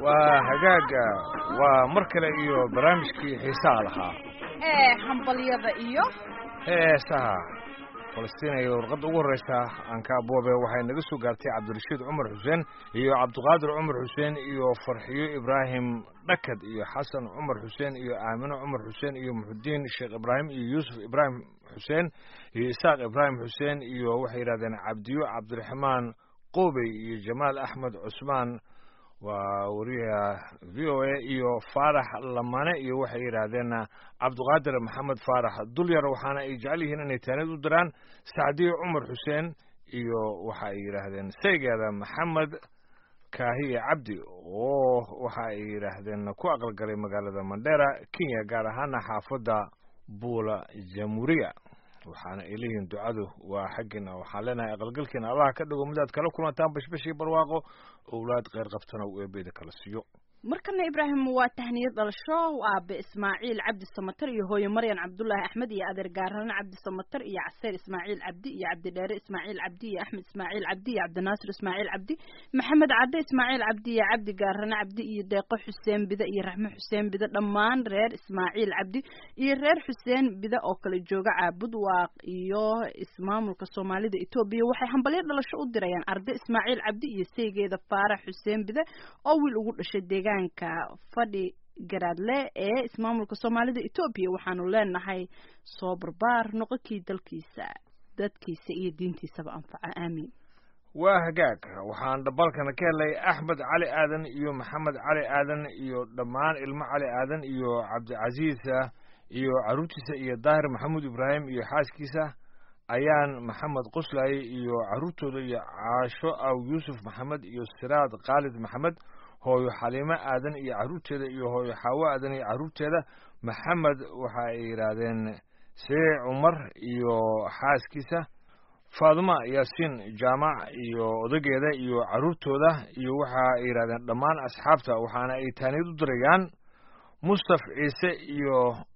waa hagaaga waa mar kale iyo barnaamijkii xiisaha lahaa ee hambalyada iyo heesaha falastiin iyo warqadda ugu horreysa aanka aboobe waxay naga soo gaartay cabdirashiid cumar xuseen iyo cabdiqaadir cumar xuseen iyo farxiyo ibraahim dhakad iyo xasan cumar xuseen iyo aamino cumar xuseen iyo muxudiin sheekh ibraahim iyo yuusuf ibraahim xuseen iyo isaaq ibraahim xuseen iyo waxay yidhahdeen cabdiyo cabdiraxmaan qoobey iyo jamaal axmed cusmaan waa wariyaha v o a iyo faarax lamane iyo waxay yidhaahdeen cabdiqaadir maxamed faarax dulyar waxaana ay jecel yihiin inay taanid u diraan sacdiyo cumar xuseen iyo waxa ay yidhaahdeen saygeeda maxamed kaahiye cabdi oo waxa ay yidhaahdeen ku aqalgalay magaalada mandera kenya gaar ahaana xaafadda buula jamhuuriya waxaana ay leeyihiin ducadu waa xaggiina waxaan leenahay aqalgalkiina allaha ka dhigo midaad kala kulantaan bashbashii barwaaqo owlaad kheyr qabtana uu eebeeda kala siiyo markana ibraahim waa tahniyad dhalasho aabe ismaaciil cabdi samatar iyo hooye maryan cabdullaahi axmed iyo adeer gaarane cabdi samatar iyo caseer ismaaciil cabdi iyo cabdidheere ismaaciil cabdi iyo axmed ismaaciil cabdi iyo cabdinaasir ismaaciil cabdi maxamed cadde ismaaciil cabdi iyo cabdi gaarane cabdi iyo deeqo xuseen bide iyo raxme xuseen bide dhammaan reer ismaaciil cabdi iyo reer xuseen bide oo kale jooga caabud waaq iyo ismaamulka soomaalida etoobiya waxay hambalyo dhalasho u dirayaan arde ismaaciil cabdi iyo saygeeda faarax xuseen bide oo wiil ugu dhashay deegaan fadhi garaadle ee ismaamulka soomaalida etoobiya waxaanu leenahay soo barbaar noqonkii dalkiisa dadkiisa iyo diintiisaba anfaca aamiin waa hagaag waxaan dhabalkana ka helay axmed cali aadan iyo maxamed cali aadan iyo dhammaan ilmo cali aadan iyo cabdicasiisa iyo caruurtiisa iyo daahir maxamuud ibraahim iyo xaaskiisa ayaan maxamed qoslaaye iyo caruurtooda iyo caasho aw yuusuf maxamed iyo siraad khaalid maxamed hooyo xaliimo aadan iyo carruurteeda iyo hooyo xaawo aadan iyo carruurteeda maxamed waxa ay yidhaahdeen see cumar iyo xaaskiisa faaduma yaasiin jaamac iyo odageeda iyo carruurtooda iyo waxa ay yidhahdeen dhammaan asxaabta waxaana ay taaniyad u dirayaan mustaf ciise iyo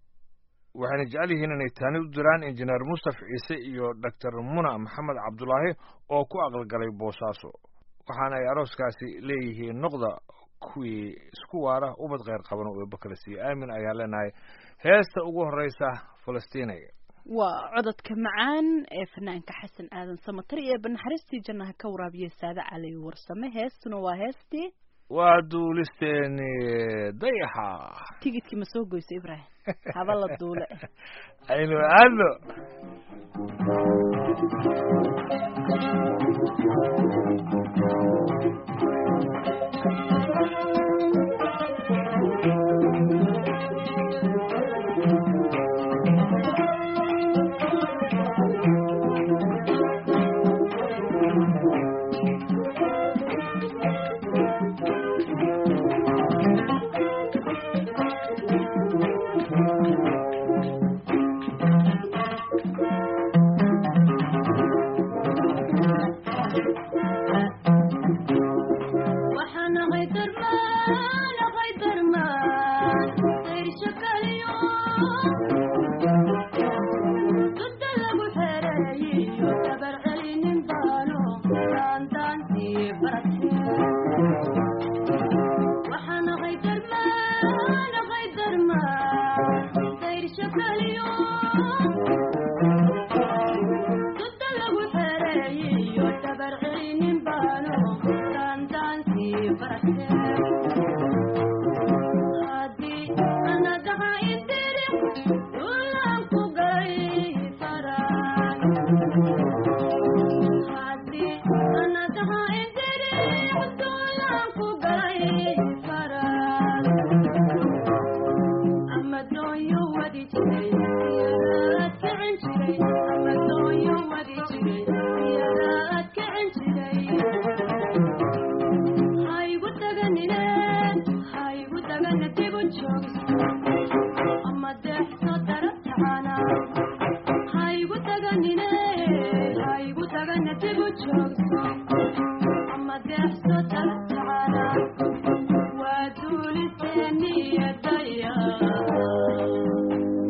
waxayna jecel yihiin inay taanid u diraan injineer mustaf ciise iyo doctor muna maxamed cabdulaahi oo ku aqalgalay boosaaso waxaana ay arooskaasi leeyihiin noqda kuwii isku waara ubad kheyr qaban oo eeba kala siiya aamin ayaa leenahay heesta ugu horreysa falastiiniga waa cododka macaan ee fanaanka xasan aadan samatar iyo banaxariistii jannaha ka waraabiye saade cali warsame heestuna waa heestii waa duulisteeni dayaxa tigidkii ma soo goyso ibraahim haba la duule aynu aadno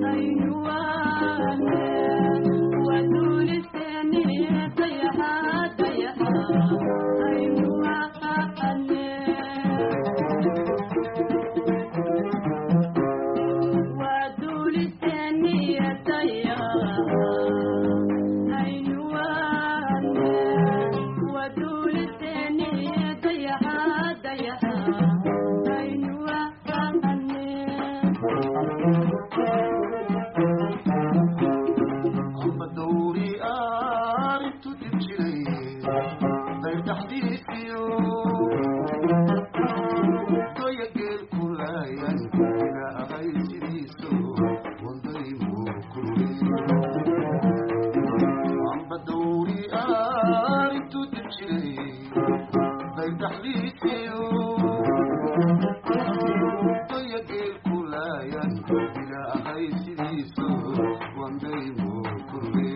Thank you. ilaahay sidiisu wandaymu kurbe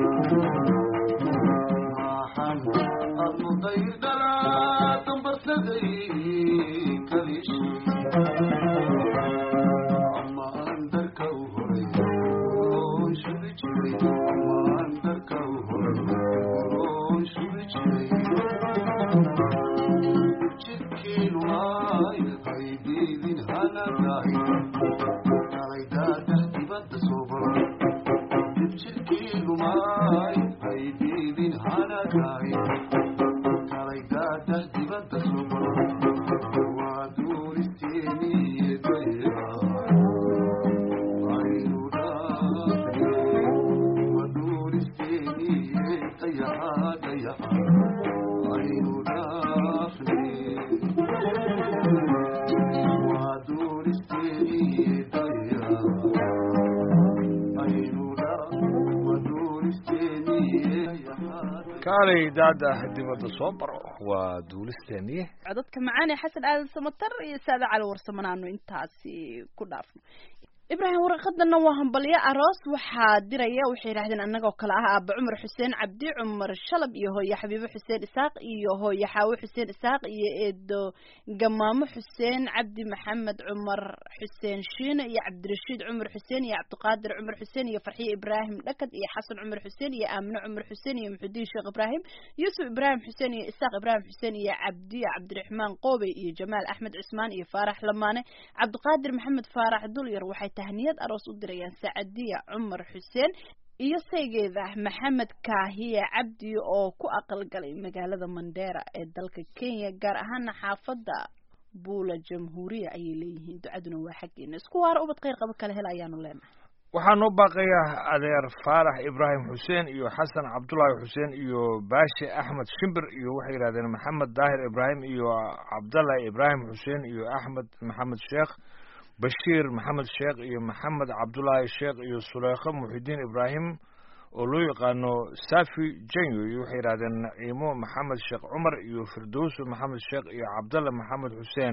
maaxan aad mudayr dhalaa dambarsaday kalishi amaan darka u horay oon shubi jiray amaan darka u horay oon shubi jiray jidkiinu ay haydiidin hanadahay kalay daadah dibadda soo baro jidkiinu ay haydiidin hanadahay kalay daadah dibadda soo baro waa duuristeeniye daya aynu dhaafne waa duuristeeniye dayaxa dayaxa aynu dhaafne waa duuristeeniye daya aynu dhaa waa duuristeeniye dayaxa kaalay daada dibadda soo baro waa duulisteennii codadka macaan ee xasan aadan samatar iyo saada cali warsamanaanu intaasi ku dhaafno ibraahim warqadana waa hambalyo aroos waxaa diraya waxay yidhahdeen annagoo kale ah aaba cumar xuseen cabdi cumar shalab iyo hooye xabiibo xuseen isaaq iyo hooye xaawo xuseen isaaq iyo eedo gamaamo xuseen cabdi maxamed cumar xuseen shiine iyo cabdirashiid cumar xuseen iyo cabdiqaadir cumar xuseen iyo farxiye ibraahim dhakad iyo xasan cumar xuseen iyo aamine cumar xuseen iyo muxudiin sheekh ibraahim yuusuf ibraahim xuseen iyo isaaq ibraahim xuseen iyo cabdi cabdiraxmaan qoobey iyo jamaal axmed cismaan iyo faarax lamaane cabdiqaadir maxamed faarax dulyar waxay tahniyad aroos u dirayaan sacadiya cumar xuseen iyo saygeeda maxamed kaahiye cabdi oo ku aqalgalay magaalada mandheera ee dalka kenya gaar ahaana xaafadda buula jamhuuriya ayay leeyihiin ducaduna waa xaggeena isku waara ubad kheyr qabo kale hel ayaanu leenahay waxaa noo baaqaya adeer faarax ibraahim xuseen iyo xasan cabdullaahi xuseen iyo baashi axmed shimbir iyo waxay yidhahdeen maxamed daahir ibraahim iyo cabdallahi ibraahim xuseen iyo axmed maxamed sheekh bashiir maxamed sheekh iyo maxamed cabdullaahi sheekh iyo suleykho muxidiin ibraahim oo loo yaqaano safi janyo iyo waxay yidhahdeen naciimo maxamed sheekh cumar iyo firdowso maxamed sheekh iyo cabdalla maxamed xuseen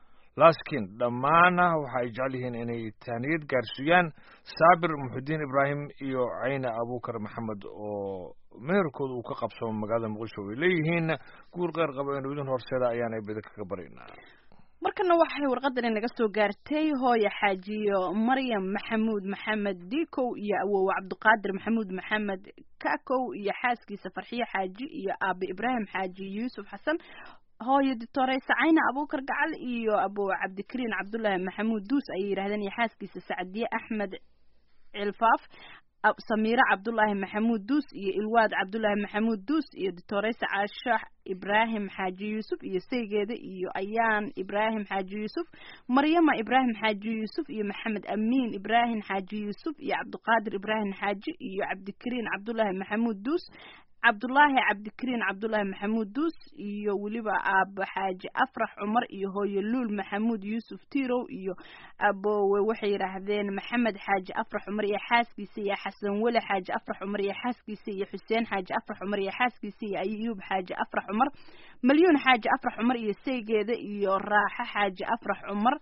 laskin dhammaana waxa ay jecel yihiin inay taaniyad gaarsiiyaan saabir muxidiin ibraahim iyo cayne abuukar maxamed oo meherkooda uu ka qabsamo magaalada muqdisho ay leeyihiin guur qeyr qaba inu idin horseeda ayaanay beda kaga baryaynaa markana waxay warqadani naga soo gaartay hooye xaajiyo maryam maxamuud maxamed dikow iyo awowe cabdiqaadir maxamuud maxamed kakow iyo xaaskiisa farxiyo xaaji iyo aabe ibraahim xaaji yuusuf xasan hooyo ditore sacayna abuukar gacal iyo abo cabdikariin cabdullaahi maxamuud duus ayay yidhahdeen iyo xaaskiisa sacdiye axmed cilfaaf samiire cabdullaahi maxamuud duus iyo ilwaad cabdullaahi maxamuud duus iyo ditoreysa caashax ibraahim xaaji yuusuf iyo saygeeda iyo ayaan ibraahim xaaji yuusuf maryama ibraahim xaaji yuusuf iyo maxamed amiin ibraahim xaaji yuusuf iyo cabdiqaadir ibraahim xaaji iyo cabdikariin cabdullaahi maxamuud duus cabdullaahi cabdikariin cabdullaahi maxamuud duus iyo weliba aaba xaaji afrax cumar iyo hooye luul maxamuud yuusuf tirow iyo abowe waxay yidhaahdeen maxamed xaaji afrax cumar iyo xaaskiisa iyo xasan weli xaaji afrax cumar iyo xaaskiisa iyo xuseen xaaji afrax cumar iyo xaaskiisa iyo ayuub xaaji afrax cumar malyuun xaaji afrax cumar iyo saygeeda iyo raaxo xaaji afrax cumar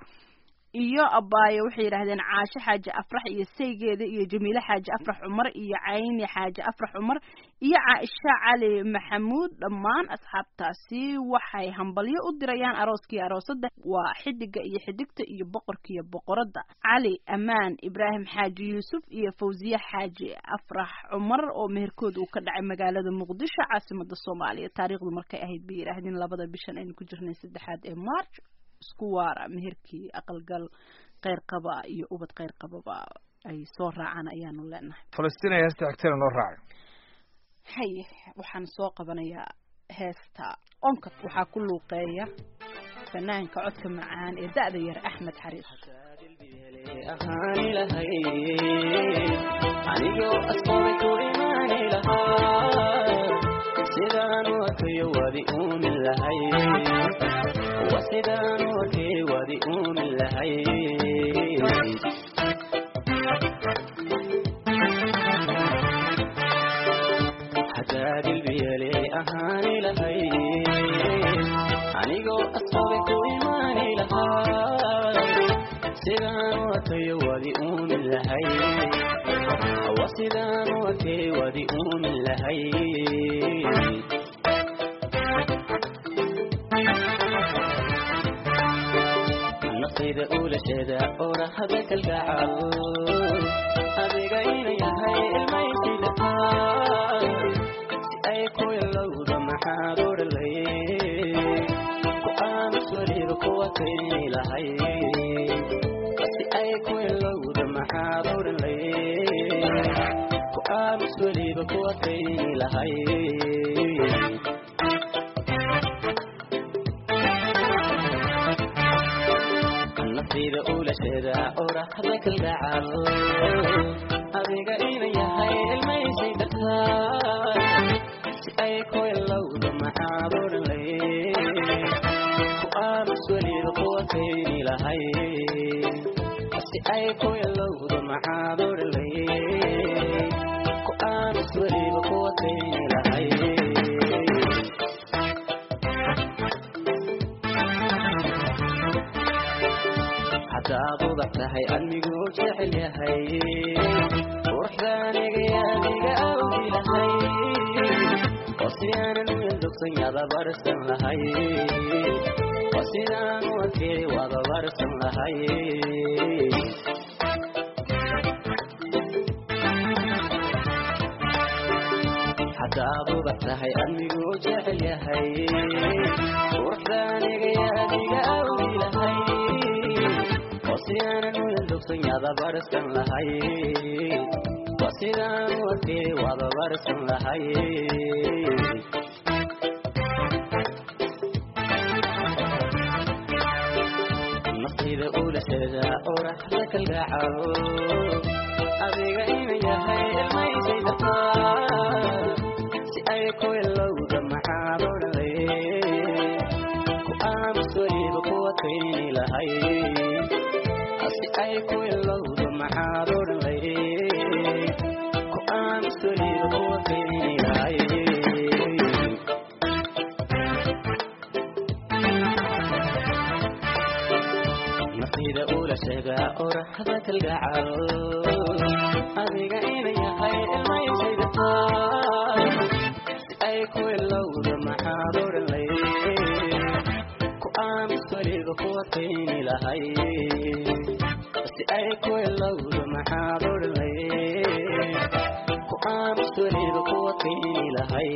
iyo abaaye waxay yidhahdeen caasho xaaji afrax iyo saygeeda iyo jamiile xaaji afrax cumar iyo cayni xaaji afrax cumar iyo caaisha cali maxamuud dhammaan asxaabtaasi waxay hambalyo u dirayaan arooskii aroosada waa xidiga iyo xidigta iyo boqorkiiyo boqoradda cali amaan ibraahim xaaji yuusuf iyo fawziye xaaji afrax cumar oo meherkooda uu ka dhacay magaalada muqdisho caasimada soomaaliya taariikhdu markay ahayd bay yidhaahdeen labada bishan aynu ku jirnay saddexaad ee march isku waara meherkii aqalgal kheyr qaba iyo ubad kheyr qababa ay soo raacaan ayaanu leenahay falastiin ay heesta xigtana noo raacay haye waxaan soo qabanayaa heesta onkad waxaa ku luuqeeya fanaanka codka macaan ee da-da yar axmed xariis ahaani lahay anigoo asqoobay ku imaani lahaa sidaan wakayo wadi uumin lahay wa sidaan wakay wadi uumin lahay haddaad ilbiyale ahaani lahay anigoo asqoobay ku imaani lahaa sidaan wakayo wadi uumin uumin lahay waa sidaan u arkay wadi uumin lahay nafsayda ulasheeda orahada kalgacal adiga ina yahay ilmaysidataa si ay ku ilowda maxaad odhalay ku aamus weliba kuwa kayni lahay si ay ku ilowda maxaad odhalay ku aamus weliba kuwa kayni lahay nafsayda ulasheeda orahda kalgacal adiga ina yahay ilmaysay dartaa si ay ku ilowda maxaad odhalay ku aamus weliba kuwa kayni lahay si ay ku ilowda maxaad odhalay ku aamus weliba kuwa kayni lahay hadaad udax tahay anigu jecel yahay quruxdaaniga adiga awgi lahay oo sidaanan wildogsan yada barsan lahay oo sidaan u arkay wada barsan lahay hadaad udax tahay anigu jecel yahay quruxdaaniga adiga awgi lahay oo sidaanan wildogsan yada barsan lahay oo sidaan u arkay wada barsan lahay nafsayda ulasheeda oraxda kalgacal adiga ina yahay ilmaysay dartaa si ay ku ilowda maxaad odhalay ku aamus weliba kuwa kayni lahay si ay ku ilowda maxaad odhalay ku aamus weliba kuwa kayni lahay nafsayda ulasheeda oraxda kalgacal adiga ina yahay ilmaysay dartaa si ay ku ilowda maxaad odhalay ku aamus weliba kuwa kayni lahay si ay ku ilowda maxaad odhalay ku aamus weliba kuwa kayni lahay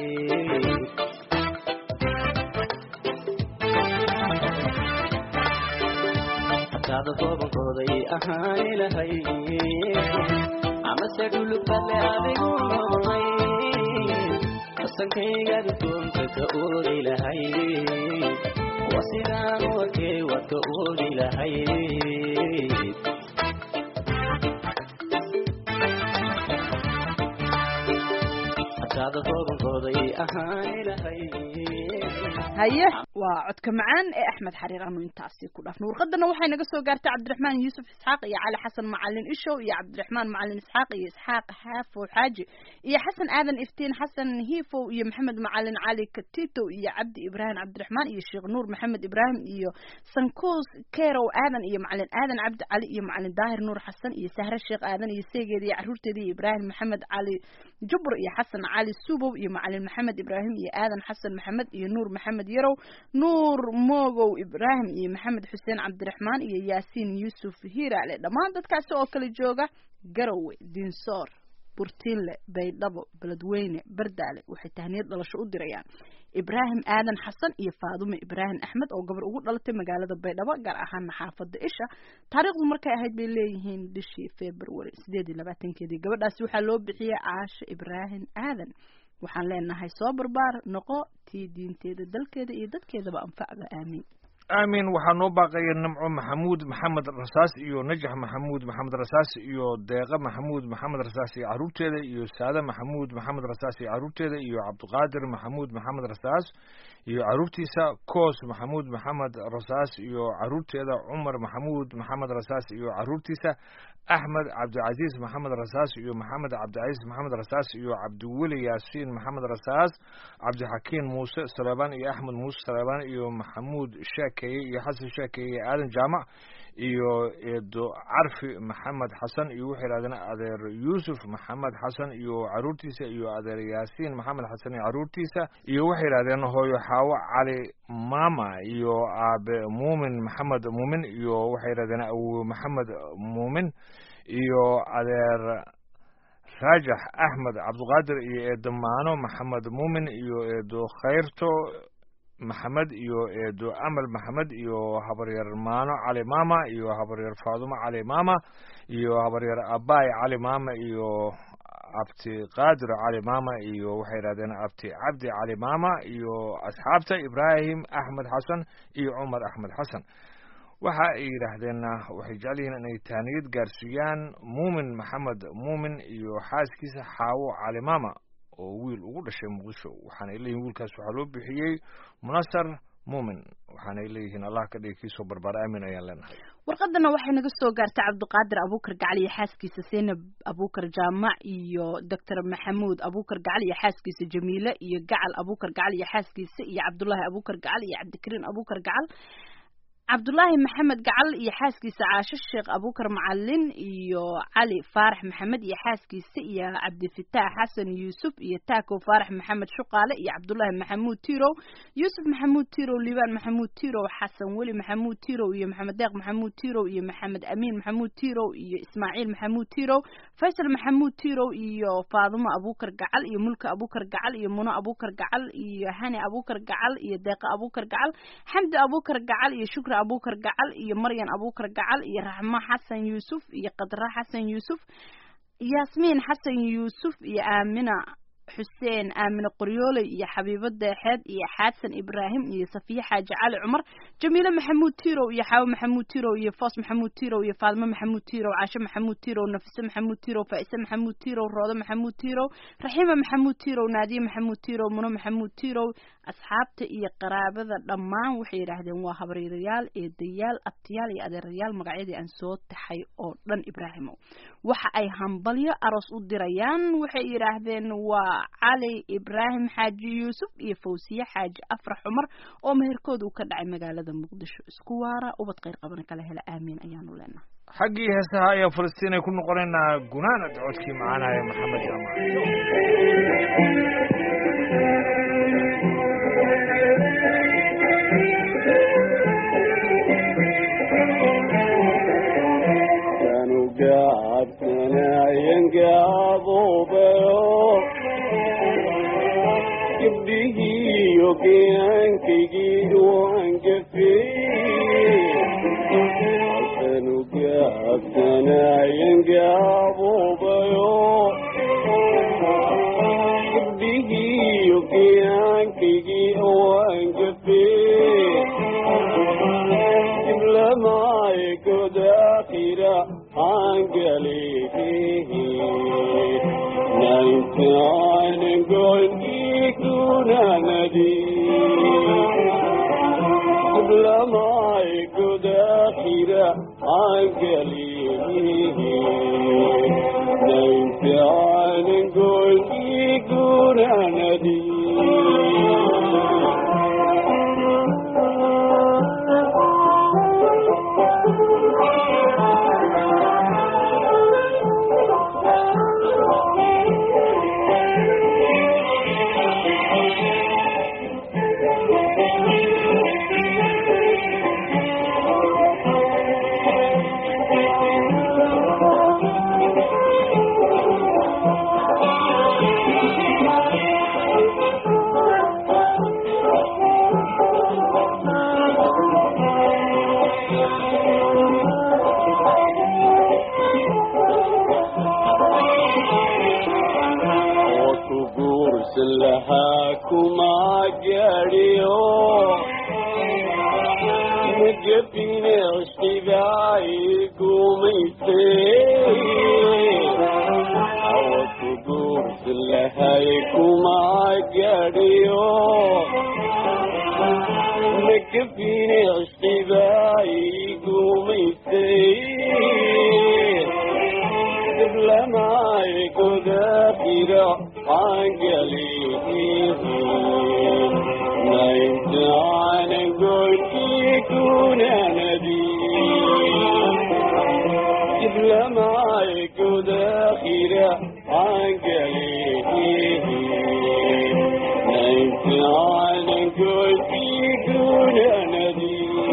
hataada toobankooday ahaani lahay amase dhulubale adigu noqday qasankaygaad doonka ka oogi lahay waa sidaan u arkay waad ka oogi lahay hataada toobankooday ahaani lahay haye waa codka macaan ee axmed xariir anu intaasi ku dhaafno warqadana waxay naga soo gaartay cabdiraxmaan yuusuf isxaaq iyo cali xasan macalin ishow iyo cabdiraxmaan macalin isxaaq iyo isxaaq xaafow xaaji iyo xasan aadan iftiin xasan hiifow iyo maxamed macalin cali katito iyo cabdi ibraahim cabdiraxmaan iyo sheekh nuur maxamed ibraahim iyo sankuus kerow aadan iyo macalin aadan cabdi cali iyo macalin daahir nuur xasan iyo sahre sheekh aadan iyo seegeeda iyo caruurteeda iyo ibraahim maxamed cali jubur iyo xasan cali subow iyo macalin maxamed ibraahim iyo aadan xasan maxamed iyo nuur maxamed yarow nuur moogow ibraahim iyo maxamed xuseen cabdiraxmaan iyo yaasiin yuusuf hiiraale dhammaan dadkaasi oo kala jooga garowe dinsoor burtiinle baydhabo beledweyne bardaale waxay tahniyad dhalasho u dirayaan ibraahim aadan xasan iyo faadume ibraahim axmed oo gabar ugu dhalatay magaalada baydhabo gaar ahaana xaafada isha taariikhdu markay ahayd bay leeyihiin bishii february sideed iyo labaatankeedii gabadhaasi waxaa loo bixiyey caasho ibraahim aadan waxaan leenahay soo barbaar noqo tii diinteeda dalkeeda iyo dadkeedaba anfacda aamiin aamin waxaa noo baaqaya nimco maxamuud maxamed rasaas iyo najax maxamuud maxamed rasaas iyo deeqa maxamuud maxamed rasaas iyo caruurteeda iyo saade maxamuud maxamed rasaas iyo caruurteeda iyo cabdiqaadir maxamuud maxamed rasaas iyo caruurtiisa koos maxamuud maxamed rasaas iyo caruurteeda cumar maxamuud maxamed rasaas iyo caruurtiisa axmed cabdicasiis maxamed rasaas iyo maxamed cabdicasiis maxamed rasaas iyo cabdiweli yaasiin maxamed rasaas cabdixakiin muuse saleebaan iyo axmed muuse saleebaan iyo maxamuud sheekeeye iyo xasan sheekeeye iyo aadan jaamac iyo eedo carfi maxamed xasan iyo waxay yidhahdeen adeer yuusuf maxamed xasan iyo caruurtiisa iyo adeer yaasiin maxamed xasan iyo caruurtiisa iyo waxay yidhahdeen hooyo xaawo cali mama iyo aabe muumin maxamed muumin iyo waxay yidhahdeen awowe maxamed muumin iyo adeer raajax axmed cabdiqaadir iyo eedo maano maxamed muumin iyo eedo khayrto maxamed iyo eedo amal maxamed iyo habaryar maano cali mama iyo habaryar faadumo cali mama iyo habaryar abaay cali mama iyo abti qaadir cali mama iyo waxay yidhahdeen abti cabdi cali mama iyo asxaabta ibraahim axmed xasan iyo cumar axmed xasan waxa ay yidhaahdeen waxay jecel yihiin inay taaniyad gaarsiiyaan muumin maxamed muumin iyo xaaskiisa xaawo cali mama oo wiil ugu dhashay muqdisho waxaanay leeyihin wiilkaas waxaa loo bixiyey munasar muumin waxaanay leeyihiin allah ka dhigi kiisoo barbaar aamin ayaan leenahay warqadana waxay naga soo gaartay cabdiqaadir abuukar gacal iyo xaaskiisa zaynab abuukar jaamac iyo doctor maxamuud abuukar gacal iyo xaaskiisa jamiile iyo gacal abuukar gacal iyo xaaskiisa iyo cabdullaahi abuukar gacal iyo cabdikariin abuukar gacal cabdullaahi maxamed gacal iyo xaaskiisa caasho sheekh abuukar macalin iyo cali faarax maxamed iyo xaaskiisa iyo cabdifitaax xasan yuusuf iyo taako faarax maxamed shuqaale iyo cabdullaahi maxamuud tirow yuusuf maxamuud tirow liibaan maxamuud tirow xasan weli maxamuud tirow iyo maxamed deeq maxamuud tirow iyo maxamed amiin maxamuud tirow iyo ismaaciil maxamuud tirow faysal maxamuud tirow iyo faadumo abuukar gacal iyo mulka abuukar gacal iyo muno abuukar gacal iyo hani abuukar gacal iyo deeqa abuukar gacal xamdi abuukar gacal iyo shukri abuukar gacal iyo maryan abuukar gacal iyo raxmo xasan yuusuf iyo qadra xasan yuusuf yaasmiin xasan yuusuf iyo aamina xuseen aamine qoryooley iyo xabiibo deexeed iyo xaadsan ibraahim iyo safiye xaaji cali cumar jamiile maxamuud tirow iyo xaawo maxamuud tirow iyo foos maxamuud tirow iyo faalmo maxamuud tirow caasho maxamuud tirow nafise maxamuud tirow faa'ise maxamuud tirow roodo maxamuud tirow raxiima maxamuud tirow naadiye maxamuud tirow muno maxamuud tirow asxaabta iyo qaraabada dhammaan waxay yidhaahdeen waa habaryarayaal eedayaal abtiyaal iyo adeerayaal magacyadii aan soo taxay oo dhan ibraahimow waxa ay hambalyo aroos u dirayaan waxay yidhaahdeen waa cali ibraahim xaaji yuusuf iyo fawsiye xaaji afrax cumar oo meherkooda uu ka dhacay magaalada muqdisho isku waara ubad khayr qabana kala hela aamiin ayaanu leenahay xaggii heesaha ayaa falastiin ay ku noqonaynaa gunaanad codkii macaanaya maxamed jaamac gabdhihiiyo geyaankaygii waan gafeeyanu gaabsanayan gaabuubayo gabdhihiiyo geyaankaygii waan gafeey diblamaaye godaakira hangaleehehe naintaan goolkii kunanadi diblamaaye godaakira hangaleehehe naintaan goolkii kunanadi lahaa kuma gaadhiyo magabine cishqibaay gumayse hawa ku guursan lahay kuma gaadhiyo magabine cishqibaay gumayse diblamaaye godaafira naintaan goolkii kunanadi guda khira angalihi naimtihanan goyti gunanadi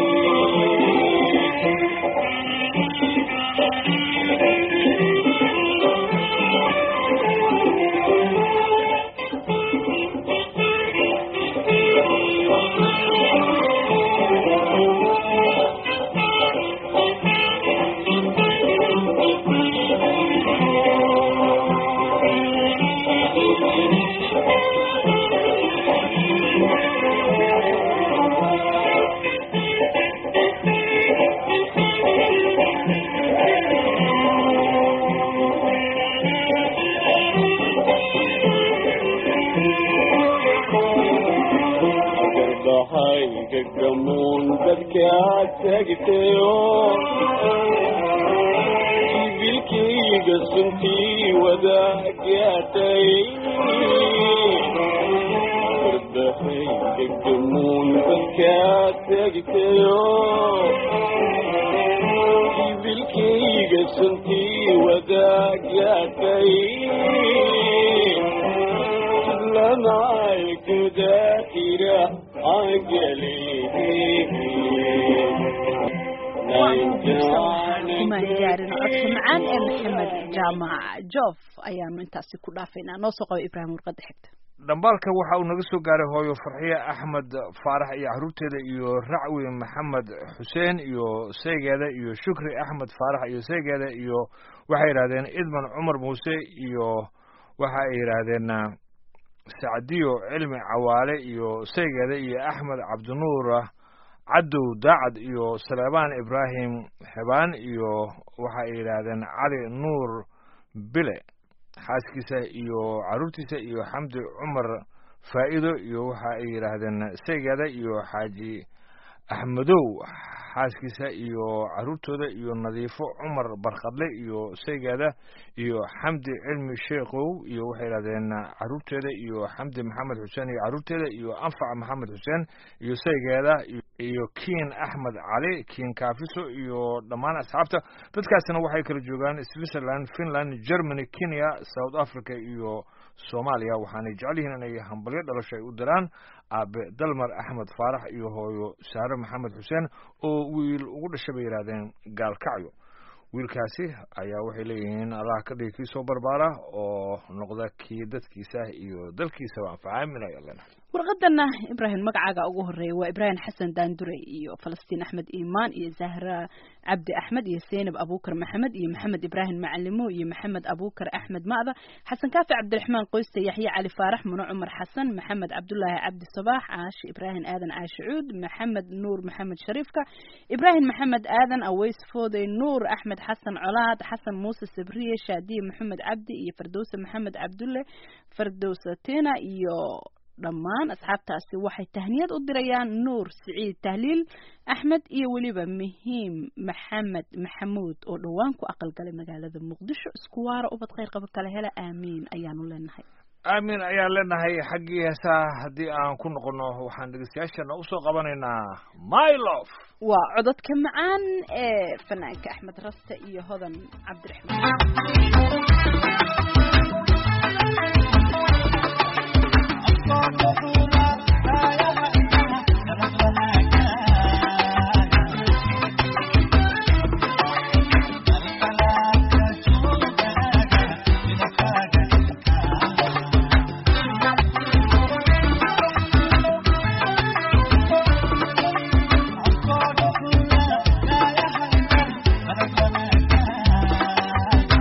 garbahayga gamuun dadkaa tagtayo jibilkayga suntii wadaagaatay garbahayga gamuun dadkaa tagtayo jibilkayga suntii wadaagaatay لمعي كذاكرة kumaan gaarin codka macaan ee maxamed jaamac joof ayaanu intaasi ku dhaafaynaa noo soo qaba ibraahim warqadda xigta dhambaalka waxa uu naga soo gaaray hooyo farxiye axmed faarax iyo caruurteeda iyo racwi maxamed xuseen iyo seegeeda iyo shukri axmed faarax iyo seegeeda iyo waxay yidhahdeen idman cumar muuse iyo waxa ay yidhaahdeen sacdiyo cilmi cawaale iyo seegeeda iyo axmed cabdinuur cadow daacad iyo saleebaan ibraahim xebaan iyo waxa ay yidhaahdeen cali nuur bile xaaskiisa iyo caruurtiisa iyo xamdi cumar faa'ido iyo waxa ay yidhaahdeen seegeeda iyo xaaji axmedow xaaskiisa iyo caruurtooda iyo nadiifo cumar barkhadle iyo seegeeda iyo xamdi cilmi sheekhow iyo waxay yidhahdeen caruurteeda iyo xamdi maxamed xuseen iyo caruurteeda iyo anfac maxamed xuseen iyo seegeeda iyo kiin axmed cali kiin kaafiso iyo dhammaan asxaabta dadkaasina waxay kala joogaan switzerland finland germany kenya south africa iyo soomaaliya waxaanay jecel yihiin inay hambalyo dhalasho ay u diraan aabe dalmar axmed faarax iyo hooyo saare maxamed xuseen oo wiil ugu dhashay bay yidhahdeen gaalkacyo wiilkaasi ayaa waxay leeyihiin allah ka dhigi kii soo barbaara oo noqda kii dadkiisa iyo dalkiisaba anfaca aamin ayaa leenahay warqadana ibraahim magacaaga ugu horeeya waa ibraahim xasan daandure iyo falastiin axmed iimaan iyo zahra cabdi axmed iyo zeynab abuukar maxamed iyo maxamed ibraahim macalimo iyo maxamed abuukar axmed ma'da xasan kaafi cabdiraxmaan qoyste yaxye cali faarax muno cumar xasan maxamed cabdulaahi cabdi sabaax caashi ibraahim aadan caashi cuud maxamed nuur maxamed shariifka ibraahim maxamed aadan aweys foodey nuur axmed xasan colaad xasan muuse sabriye shaadiye maxamed cabdi iyo fardowse maxamed cabdulle fardowsatina iyo dhammaan asxaabtaasi waxay tahniyad u dirayaan nuur siciid tahliil axmed iyo weliba muhiim maxamed maxamuud oo dhowaan ku aqalgalay magaalada muqdisho isku waara ubad khayr qaba kala hela aamiin ayaanu leenahay aamin ayaan leenahay xaggii heesaa haddii aan ku noqono waxaan dhegeystayaashana usoo qabanaynaa mylof waa cododka macaan ee fanaanka axmed raste iyo hodan cabdiraxmaan Thank you.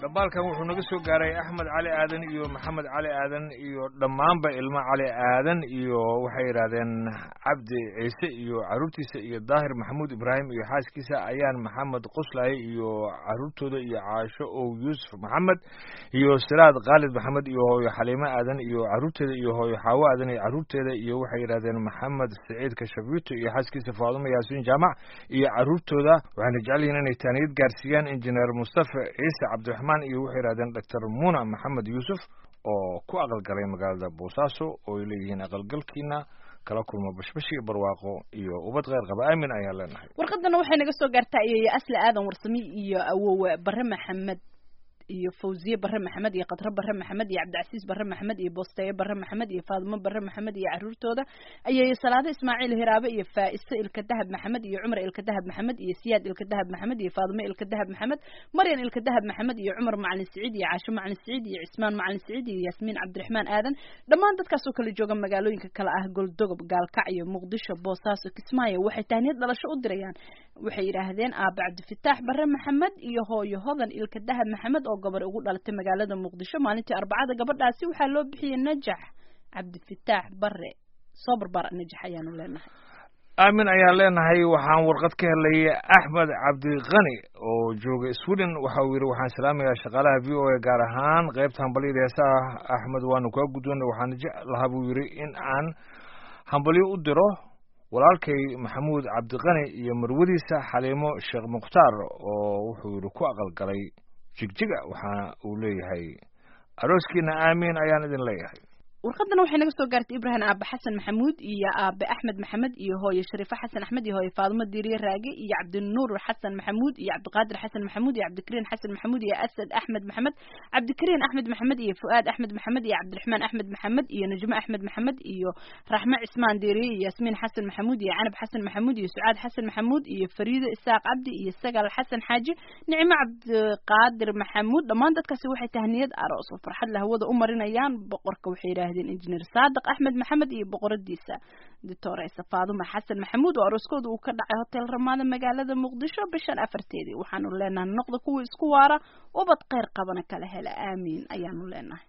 dhambaalkan wuxuu naga soo gaaray axmed cali aadan iyo maxamed cali aadan iyo dhammaanba ilmo cali aadan iyo waxay yidhaahdeen cabdi ciise iyo caruurtiisa iyo daahir maxamuud ibraahim iyo xaaskiisa ayaan maxamed qoslaaye iyo caruurtooda iyo caasho ow yuusuf maxamed iyo siraad khaalid maxamed iyo hooyo xaliimo aadan iyo caruurteeda iyo hooyo xaawo aadan iyo caruurteeda iyo waxay yidhahdeen maxamed saciid kashabiito iyo xaaskiisa faadumo yaasiin jaamac iyo caruurtooda waxayna jecel yihiin inay taaniyad gaarsiiyaan injineer mustafa ciise cabdiraxmaan iyo waxay yidhahdeen doctor muna maxamed yuusuf oo ku aqalgalay magaalada boosaaso oo ay leeyihiin aqalgalkiina kala kulmo bashbash iyo barwaaqo iyo ubad kheyr qaba aamin ayaan leenahay warqadana waxay naga soo gaartaa iyo asli aadan warsami iyo awowe bare maxamed iyo fawziye bare maxamed iyo khadre bare maxamed iyo cabdicasiis bare maxamed iyo boosteeye bare maxamed iyo faadimo bare maxamed iyo caruurtooda ayay salaado ismaaciil hiraabe iyo faa'iso ilka dahab maxamed iyo cumar ilka dahab maxamed iyo siyaad ilka dahab maxamed iyo faadimo ilka dahab maxamed maryan ilka dahab maxamed iyo cumar macalin siciid iyo caasho macalin siciid iyo cismaan macalin siciid iyo yaasmiin cabdiraxmaan aadan dhammaan dadkaasoo kala jooga magaalooyinka kale ah goldogob gaalkacyo muqdisho boosaaso kismaayo waxay tahniyad dhalasho u dirayaan waxay yidhaahdeen aaba cabdifitaax bare maxamed iyo hooyo hodan ilka dahab maxamed oo gabar ugu dhalatay magaalada muqdisho maalintii arbacada gabadhaasi waxaa loo bixiyey najax cabdifitaax bare soo barbaar najax ayaanu leenahay aamin ayaan leenahay waxaan warqad ka helay axmed cabdiqani oo jooga sweden waxa uu yidhi waxaan salaamayaa shaqaalaha v o a gaar ahaan qaybta hambalyada heesaha axmed waanu kaa guddoonay waxaan jeclahaa buu yidhi in aan hambalyo u diro walaalkay maxamuud cabdiqani iyo marwadiisa xaliimo sheekh mukhtaar oo wuxuu yidhi ku aqalgalay jigjiga waxa uu leeyahay arooskiina aamiin ayaan idin leeyahay warqadana waxay naga soo gaartay ibrahim aabe xasan maxamuud iyo aabe axmed maxamed iyo hooye shariifo xasan axmed iyo hooye faadimo diiriye raage iyo cabdinuur xasan maxamuud iyo cabdiqaadir xasan maxamuud iyo cabdikariin xasan maxamuud iyo asad axmed maxamed cabdikariin axmed maxamed iyo fu'aad axmed maxamed iyo cabdiraxmaan axmed maxamed iyo najmo axmed maxamed iyo raxme cismaan diiriye iyo yasmiin xasan maxamuud iyo canab xasan maxamuud iyo sucaad xasan maxamuud iyo fariido isaaq cabdi iyo sagal xasan xaaji nicmo cabdiqaadir maxamuud dhammaan dadkaasi waxay tahniyad aroos oo farxad la hawada u marinayaan boqorka waxay yidhaahdeen injineer saadiq axmed maxamed iyo boqoradiisa doctoresa faaduma xasan maxamuud oo arooskooda uu ka dhacay hotel ramaada magaalada muqdisho bishan afarteedii waxaanu leenahay noqda kuwa isku waara ubad kheyr qabana kala hela aamiin ayaanu leenahay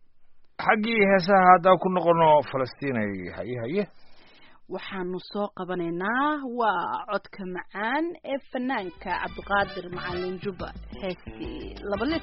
xaggii heesaha haddaan ku noqono falastiinay haye haye waxaanu soo qabanaynaa waa codka macaan ee fanaanka cabdiqaadir macalin juba heestii laba lit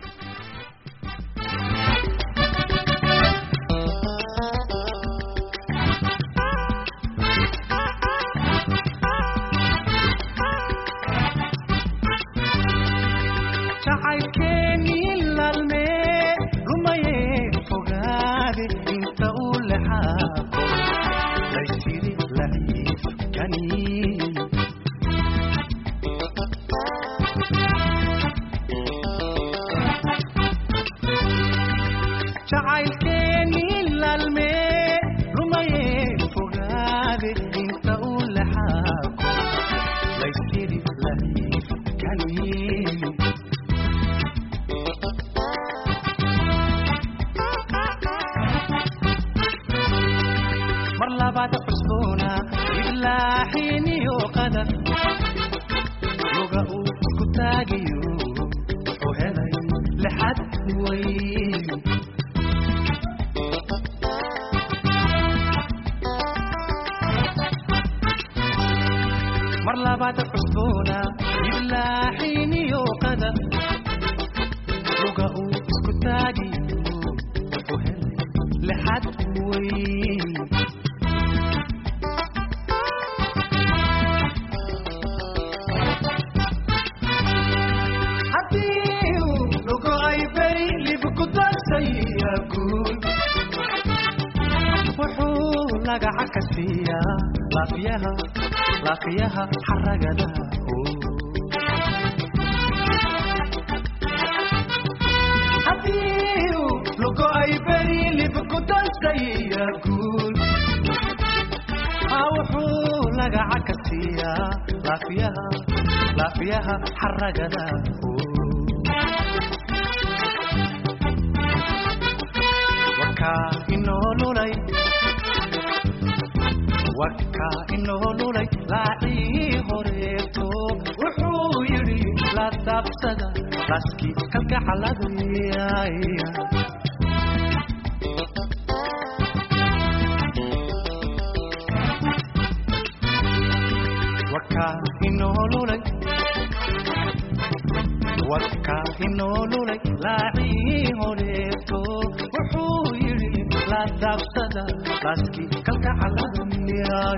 inoo lulay laacii horeeto wuxuu yidhi la dabsada laskii kalgacaladaya wakaa inoolulay wakaa inoolulay laacii horeeto wuxuu yidhi la daabsada laaskii kalgacaladaya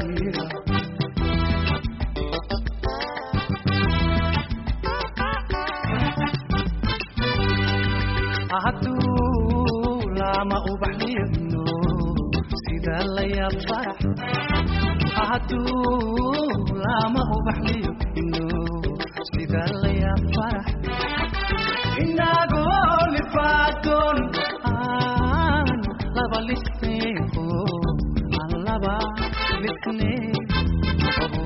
hadduu lama ubaxliyano sida la yaab farax hadduu lama ubaxliyo ino sida la yaab farax inagoo lifaadon aan laba lisneeho aan laba lisneeho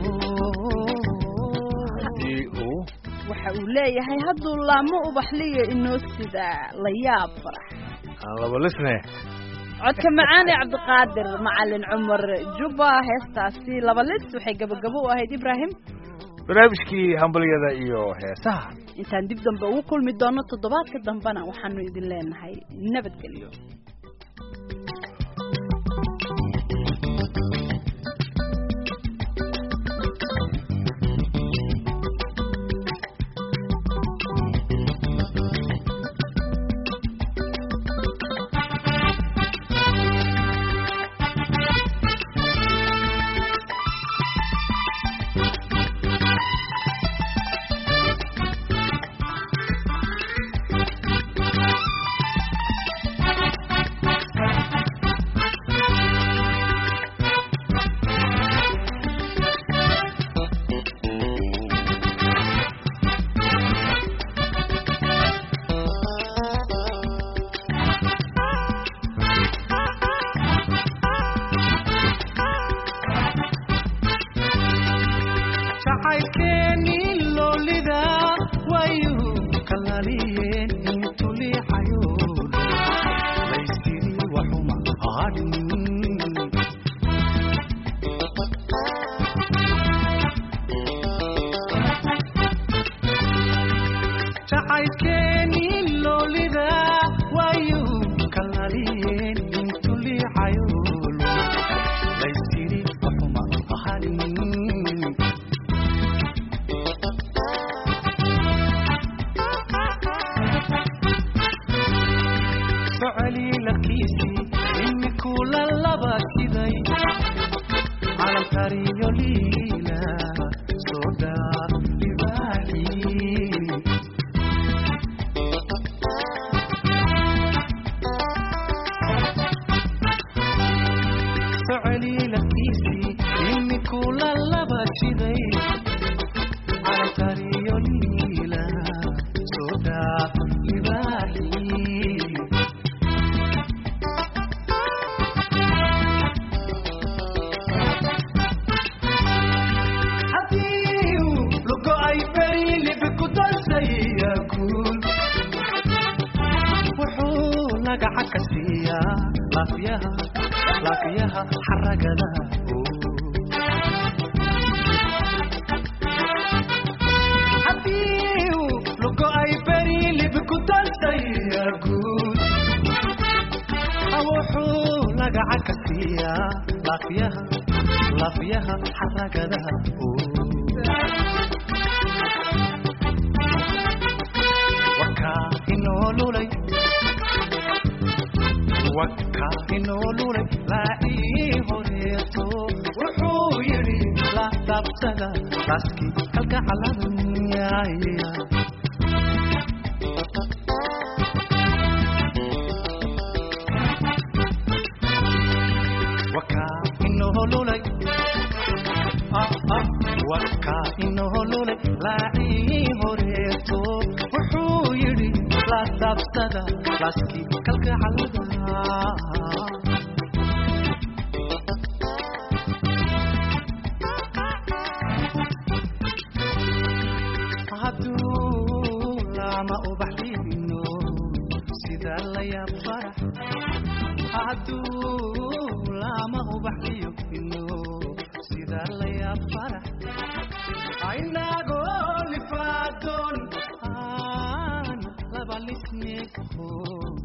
haddii uu waxa uu leeyahay hadduu laamo ubaxliyo inoo sida la yaab farax aan laba lisne codka macaan ee cabdiqaadir macalin cumar juba heestaasi laba lis waxay gabagabo u ahayd ibraahim barnaamijkii hambalyada iyo heesaha intaan dib dambe ugu kulmi doono toddobaadka dambena waxaanu idin leenahay nabadgelyo jacaylkeeni loolida wayu kalaliyeen intu liixayo laysiri waxuma hadhin jacaylkeeni loolida wayu kalaliyeen intu liixayo laysiri waxuma hadhin socoli lakiisii imikuu la laba siday calamkariyo liila soodaa libaaxii socoli lakiisii imikuu la laba siday calamkariyo liila soodaa libaaxii haddii lugo ay beri libi ku dansaya guul wuxuu lagaca ka siiyaa laafiyaha laafiyaha xaragada haddii lugo ay beri libi ku dansaya guul wuxuu lagaca ka siiyaa laafiyaha laafiyaha xaragada wakaa inoolulay wakaa inoolulay laacii horeeto wuxuu yidhi la daabsada laaskii kalka caladunyaaya wakaa inoolulay wakaa inoolulay laacii horeeto wuxuu yidhi la daabsada laaskii kalka calada hadduu lama ubaxlino sida la yaab farax hadduu lama ubaxliyo ino sida la yaab farax inagoo lifaadon aan Oh